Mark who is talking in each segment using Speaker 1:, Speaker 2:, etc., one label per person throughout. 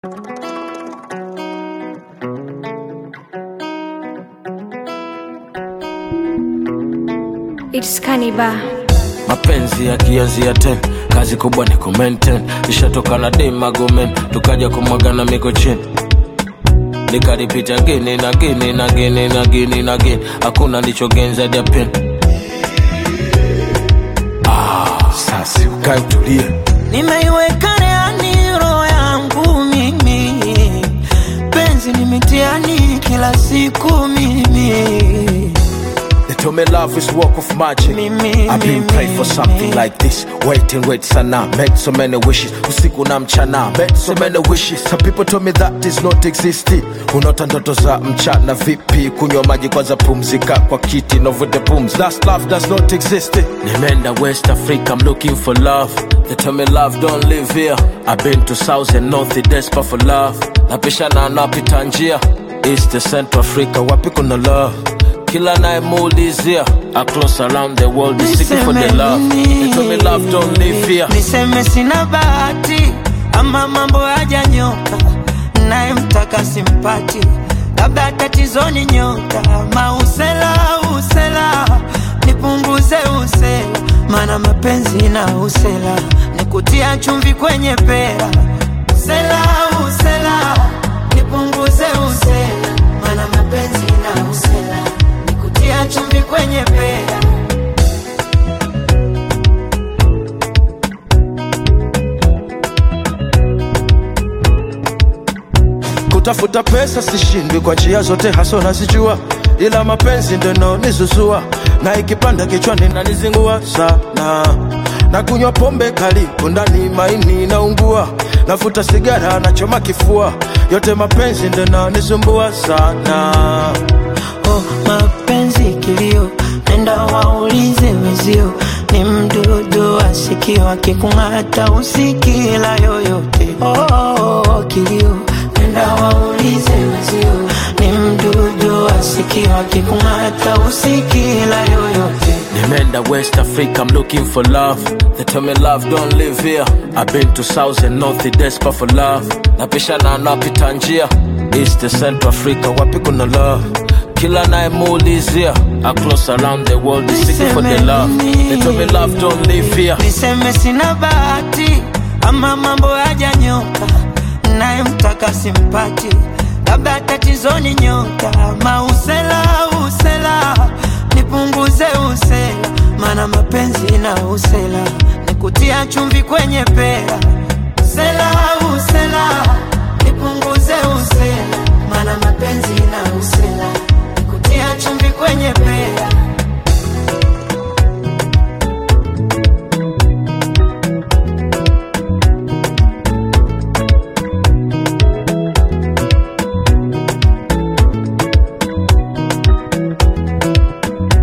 Speaker 1: It's Kaniba.
Speaker 2: mapenzi yakianzia ten kazi kubwa ni kumaintain ishatoka na demagomen tukaja kumwagana miko chini nikaripita gini na gini na gini na gini na gini hakuna lichogenza dia pin ah, sasi ukae utulie
Speaker 3: nimeiweka reani roho yangu mimi penzi ni mitiani kila siku mimi
Speaker 2: They told me love is work of magic.
Speaker 3: Mimi,
Speaker 2: I've been
Speaker 3: mimi.
Speaker 2: praying for something like this. Wait and wait sana. Made so many wishes. Usiku na mchana. Made so many wishes. Some people told me that is not existing. Unaota ndoto za mchana vipi? Kunywa maji kwanza pumzika kwa kiti. Novute pums. That's love does not exist. Nimeenda West Africa. I'm looking for love. They tell me love don't live here. I've been to South and North. Desperate for love. Napishana napita njia. East to Central Africa. Wapi kuna love? kila nayemuulizia across around the world is seeking for the love they told me love don't live here
Speaker 3: niseme sina bahati ama mambo hajanyoka naye mtaka simpati labda tatizoni nyota mausela usela nipunguze usela mana mapenzi na usela nikutia chumvi kwenye pera usela usela nipunguze usela mana mapenzi na usela nikutia chumvi kwenye pera
Speaker 2: kutafuta pesa sishindwi kwa njia zote haso nazijua ila mapenzi ndo nizuzua na ikipanda kichwani nanizingua sana na kunywa pombe kali kundani maini naungua nafuta sigara nachoma kifua yote mapenzi ndo nisumbua sana
Speaker 3: oh, mapenzi kilio, nenda waulize wezio, ni mdudu asikio akikung'ata usikila yoyote. Oh, oh, oh, kilio, nenda waulize wezio, ni mdudu asikio akikung'ata usikila yoyote.
Speaker 2: Nimeenda West Africa, I'm looking for love. They tell me love don't live here. I've been to South and North, desperate for love. Napishana napita njia. East to Central Africa, wapi kuna love? Kila nayemuulizia across around the world is seeking for the love. They tell me love don't live here.
Speaker 3: niseme sina bahati ama mambo hajanyoka naye mtaka simpati labda tatizoni nyota mausela usela nipunguze usela mana mapenzi na usela nikutia chumvi kwenye pera usela usela nipunguze usela mana mapenzi na usela nikutia chumvi kwenye pera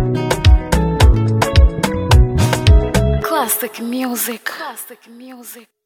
Speaker 1: Classic music. Classic music.